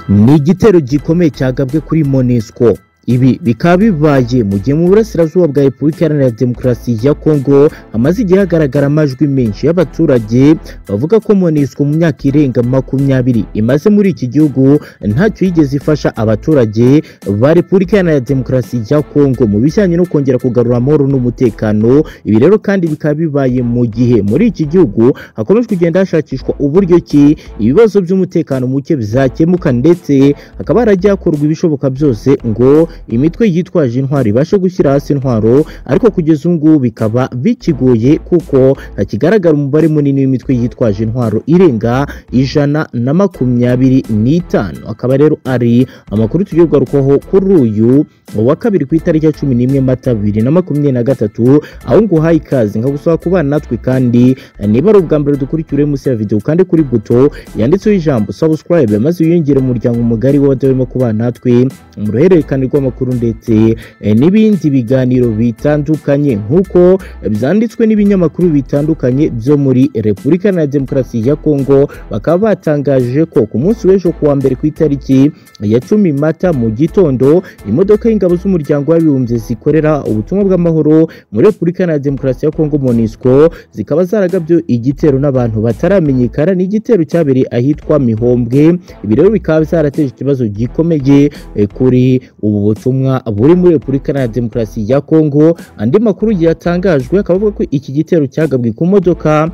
ni igitero gikomeye cyagabwe kuri monesco ibi bikaba bibaye mu gihe mu burasirazuba bwa repubulika iharanira demokarasi ya kongo hamaze igihe hagaragara amajwi menshi y'abaturage bavuga ko monesco mu myaka irenga makumyabiri imaze muri iki gihugu ntacyo yigeze ifasha abaturage ba repubulika iharanira demokarasi ya kongo mu bijyanye no kongera kugarura amahoro n'umutekano ibi rero kandi bikaba bibaye mu gihe muri iki gihugu hakomeje kugenda hashakishwa uburyo ki ibibazo by'umutekano muke bizakemuka ndetse hakaba harajya hakorwa ibishoboka byose ngo imitwe yitwaje intwaro ibashe gushyira hasi intwaro ariko kugeza ubu ngubu bikaba bikigoye kuko hakigaragara umubare munini w'imitwe yitwaje intwaro irenga ijana na makumyabiri n'itanu akaba rero ari amakuru tugiye kugarukaho kuri uyu wa kabiri ku itariki ya cumi n'imwe mata bibiri na makumyabiri na gatatu aho nguhaye ikaze nkagusaba kubana natwe kandi niba ari ubwa mbere dukurikire munsi ya videwo kandi kuri buto yanditseho ijambo subscribe maze wiyongere umuryango mugari w'abatarimo kubana natwe mu ruhererekane rw'amakuru ndetse eh, n'ibindi biganiro bitandukanye nk'uko byanditswe n'ibinyamakuru bitandukanye byo muri repubulika na demokarasi ya kongo bakaba batangaje ko ku munsi w'ejo kuwa mbere ku itariki ya cumi mata mu gitondo imodoka y'ingabo z'umuryango w'abibumbye zikorera ubutumwa bw'amahoro muri repubulika na demokarasi ya kongo monisco zikaba zaragabye igitero n'abantu bataramenyekana n'igitero cyabereye ahitwa mihombwe ibi rero bikaba byarateje ikibazo gikomeye eh, kuri ubu butumwa buri muri repubulika na demokarasi ya kongo andi makuru yatangajwe akaba avuga ko iki gitero cyagabwe ku modoka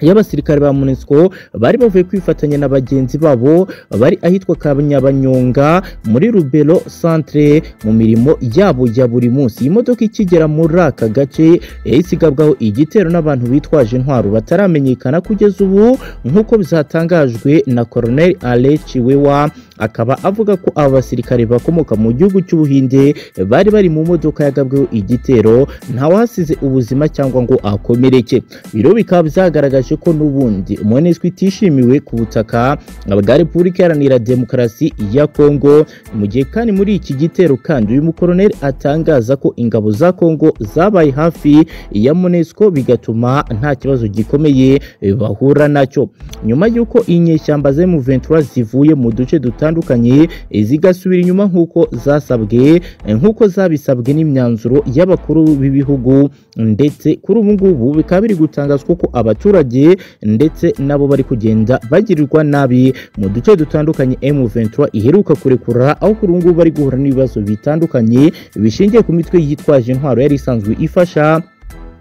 y'abasirikare ba MONUSCO bari bavuye kwifatanya na bagenzi babo bari ahitwa Kanyabanyonga muri Rubero Centre mu mirimo yabo ya buri munsi iyi modoka ikigera muri aka gace isigabwaho igitero n'abantu bitwaje intwaro bataramenyekana kugeza ubu nk'uko bizatangajwe na Colonel Ale Chiwewa akaba avuga ko aba basirikare bakomoka mu gihugu cy'ubuhinde bari bari mu modoka yagabweho igitero ntawahasize ubuzima cyangwa ngo akomereke biro bikaba byagaragaje yagaragaje ko n'ubundi MONUSCO itishimiwe ku butaka bwa Repubulika Iharanira Demokarasi ya Kongo mu gihe kandi muri iki gitero kandi uyu mukoloneli atangaza ko ingabo za Kongo zabaye hafi ya MONUSCO bigatuma nta kibazo gikomeye bahura nacyo nyuma y'uko inyeshyamba za M23 zivuye mu duce dutandukanye zigasubira inyuma nk'uko zasabwe nk'uko zabisabwe n'imyanzuro y'abakuru b'ibihugu ndetse kuri ubu ngubu bikaba biri gutangazwa ko abaturage ndetse nabo bari kugenda bagirirwa nabi mu duce dutandukanye M23 iheruka kurekura aho kuri ubu ngubu bari guhura n'ibibazo bitandukanye bishingiye ku mitwe yitwaje intwaro yari isanzwe ifasha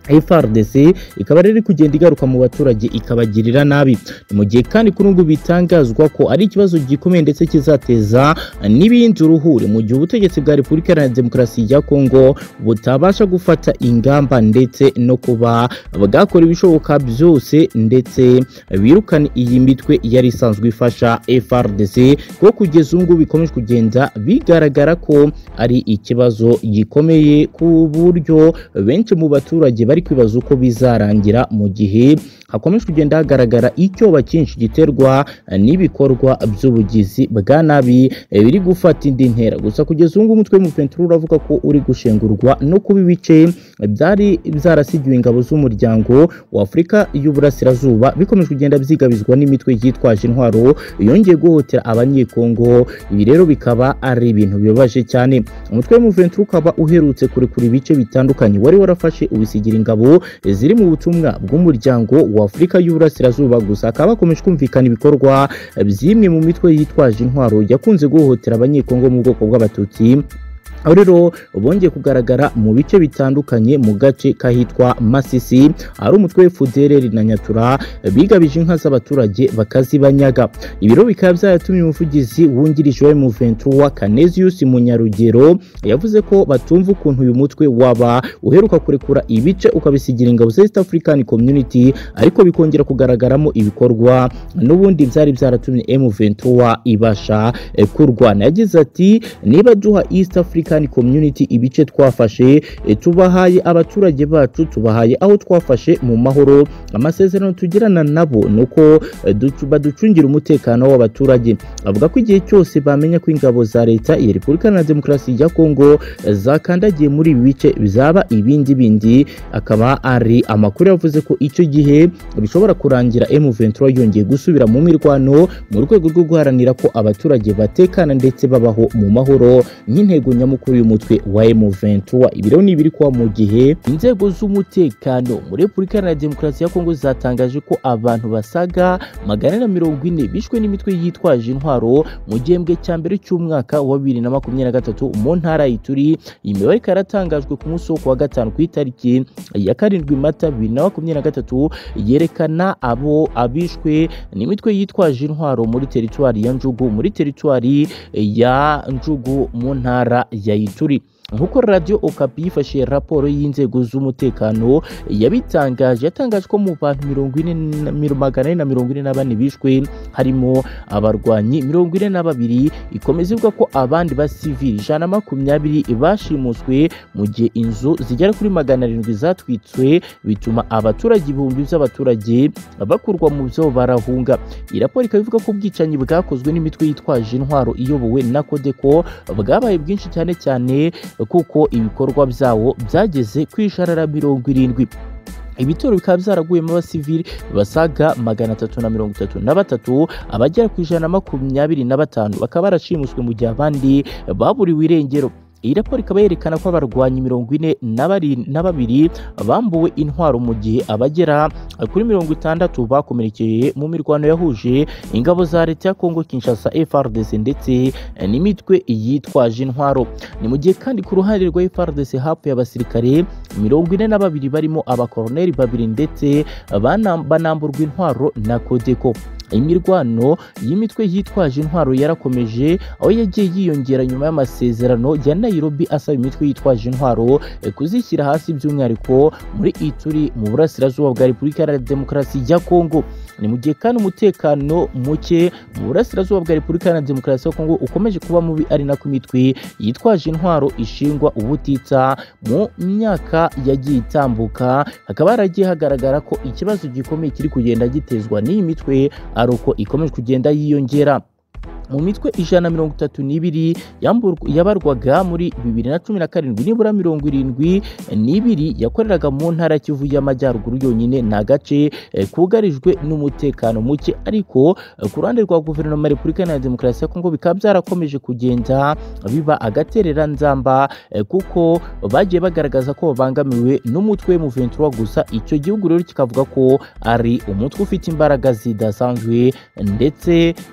FRDC ikaba rero kugenda igaruka mu baturage ikabagirira nabi mu gihe kandi kuri ubu bitangazwa ko ari ikibazo gikomeye ndetse kizateza n'ibindi uruhure mu gihe ubutegetsi bwa Repubulika Iharanira Demokarasi ya Kongo butabasha gufata ingamba ndetse no kuba bwakora ibishoboka byose ndetse birukana iyi mitwe yari isanzwe ifasha FRDC kuko kugeza ubu ngubu bikomeje kugenda bigaragara ko ari ikibazo gikomeye ku buryo benshi mu baturage bari kwibaza uko bizarangira mu gihe hakomeje kugenda hagaragara icyoba cyinshi giterwa n'ibikorwa by'ubugizi bwa nabi biri gufata indi ntera gusa kugeza ubu ngubu umutwe w'umupenturo uravuga ko uri gushengurwa no kuba ibice byari byarasigiwe ingabo z'umuryango wa afurika y'uburasirazuba bikomeje kugenda byigabizwa n'imitwe yitwaje intwaro yongeye guhotera abanyekongo ibi rero bikaba ari ibintu bibabaje cyane umutwe w'umupenturo ukaba uherutse kurekura ibice bitandukanye wari warafashe ubisigiri ingabo ziri mu butumwa bw'umuryango wa Afurika y'Uburasirazuba gusa akaba bakomeje kumvikana ibikorwa by'imwe mu mitwe yitwaje intwaro yakunze guhohotera abanyekongo mu bwoko bw'abatutsi aho rero bongeye kugaragara mu bice bitandukanye mu gace kahitwa Masisi ari umutwe FDLR na Nyatura bigabije inka z'abaturage bakazibanyaga ibiro bikaba byaratumye umuvugizi wungirije wa M23 Canesius Munyarugero yavuze ko batumva ukuntu uyu mutwe waba uheruka kurekura ibice ukabisigira ingabo za East African Community ariko bikongera kugaragaramo ibikorwa n'ubundi byari byaratumye M23 ibasha kurwana yagize ati niba duha East Africa African Community ibice twafashe eh, tubahaye abaturage bacu tubahaye aho twafashe mu mahoro amasezerano tugirana nabo nuko eh, ducu- baducungira umutekano w'abaturage avuga ko igihe cyose bamenya ko ingabo za leta ya Repubulika na Demokarasi ya Kongo eh, zakandagiye muri ibi bice bizaba ibindi bindi akaba ari amakuru yavuze ko icyo gihe bishobora kurangira M23 yongeye gusubira mu mirwano mu rwego rwo guharanira ko abaturage batekana ndetse babaho mu mahoro nk'intego nyamukuru y'umutwe wa M23 ibi rero ni ibiri kuba mu gihe inzego z'umutekano muri Repubulika Iharanira Demokarasi ya Kongo zatangaje ko abantu basaga magana na mirongo ine bishwe n'imitwe yitwaje intwaro mu gihembwe cya mbere cy'umwaka wa 2023 mu ntara ya Ituri iyi mibare ikaba yaratangajwe ku munsi wo kuwa gatanu ku itariki ya karindwi mata bibiri na makumyabiri na gatatu yerekana abo abishwe n'imitwe yitwaje intwaro muri teritwari ya njugu muri teritwari ya njugu mu ntara ya ituri nk'uko radiyo okapi yifashishije raporo y'inzego z'umutekano yabitangaje yatangaje ko mu bantu mirongo ine na- miro- magana ane na mirongo ine na bane bishwe harimo abarwanyi mirongo ine na babiri ikomeza ivuga ko abandi basivili ijana na makumyabiri bashimuswe mu gihe inzu zigera kuri magana arindwi zatwitswe bituma abaturage ibihumbi by'abaturage bakurwa mu byo barahunga iyi raporo ikaba ivuga ko ubwicanyi bwakozwe n'imitwe yitwaje intwaro iyobowe na kodeko bwabaye bwinshi cyane cyane kuko ibikorwa byawo byageze ku ijana na mirongo irindwi ibitero bikaba byaraguyemo abasivili basaga magana atatu na mirongo itatu na batatu abagera ku ijana na makumyabiri na batanu bakaba barashimuswe mu gihe abandi baburiwe irengero iyi raporo ikaba yerekana ko abarwanyi mirongo ine na bari- na babiri bambuwe intwaro mu gihe abagera kuri mirongo itandatu bakomerekeye mu mirwano yahuje ingabo za leta ya kongo kinshasa frdc ndetse n'imitwe yitwaje intwaro ni mu gihe kandi ku ruhande rwa frdc hapfuye abasirikare mirongo ine na babiri barimo abakoroneri babiri ndetse bana- banamburwa intwaro na kodeko imirwano y'imitwe yitwaje intwaro yarakomeje aho yagiye yiyongera nyuma y'amasezerano ya nairobi asaba imitwe yitwaje intwaro eh, kuzishyira hasi by'umwihariko muri ituri mu burasirazuba bwa repubulika iharanira demokarasi ya kongo ni mu gihe kandi umutekano muke mu burasirazuba bwa repubulika iharanira demokarasi ya kongo ukomeje kuba mubi ari nako imitwe yitwaje intwaro ishingwa ubutitsa mu myaka yagiye itambuka hakaba haragiye hagaragara ko ikibazo gikomeye kiri kugenda gitezwa n'iyi mitwe ari uko ikomeje kugenda yiyongera mu mitwe ijana na mirongo itatu n'ibiri yamburwa- yabarwaga muri bibiri na cumi na karindwi nibura mirongo irindwi n'ibiri yakoreraga mu ntara ya kivu y'amajyaruguru yonyine ni agace eh, kugarijwe n'umutekano muke ariko eh, ku ruhande rwa guverinoma ya repubulika iharanira demokarasi ya kongo bikaba byarakomeje kugenda biba agatereranzamba eh, kuko bagiye bagaragaza ko babangamiwe n'umutwe M23 gusa icyo gihugu rero kikavuga ko ari umutwe ufite imbaraga zidasanzwe ndetse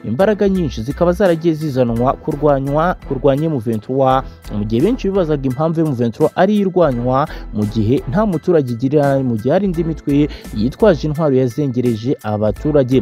imbaraga nyinshi zikaba zaragiye zizanwa kurwanywa kurwanya M23 mu gihe benshi bibazaga impamvu M23 ari yo irwanywa mu gihe nta muturage igirira nabi mu gihe hari indi mitwe yitwaje intwaro yazengereje abaturage